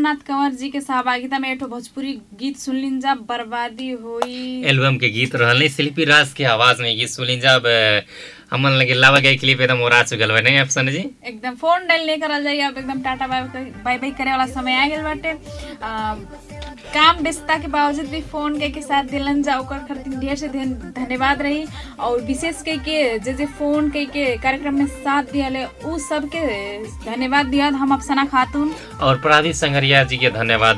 रघुनाथ कंवर जी के सहभागिता में एठो भोजपुरी गीत सुनलिन जा बर्बादी होई एल्बम के गीत रहल नहीं शिल्पी राज के आवाज में गीत सुनी जब हमन लगे लावा गए क्लिप एकदम उड़ा चुकल बा नहीं अफसन जी एकदम फोन डायल नहीं करल जाई अब एकदम टाटा बाय बाय बाय करे वाला समय आ गेल बाटे आ, काम व्यस्तता के बावजूद भी फोन के के साथ दिलन जा ओकर खातिर ढेर से ढेर धन्यवाद रही और विशेष कई के जे जे फोन कई के कार्यक्रम में साथ दियाले उ सब के धन्यवाद दिया हम अफसना खातून और प्रादी संगरिया जी के धन्यवाद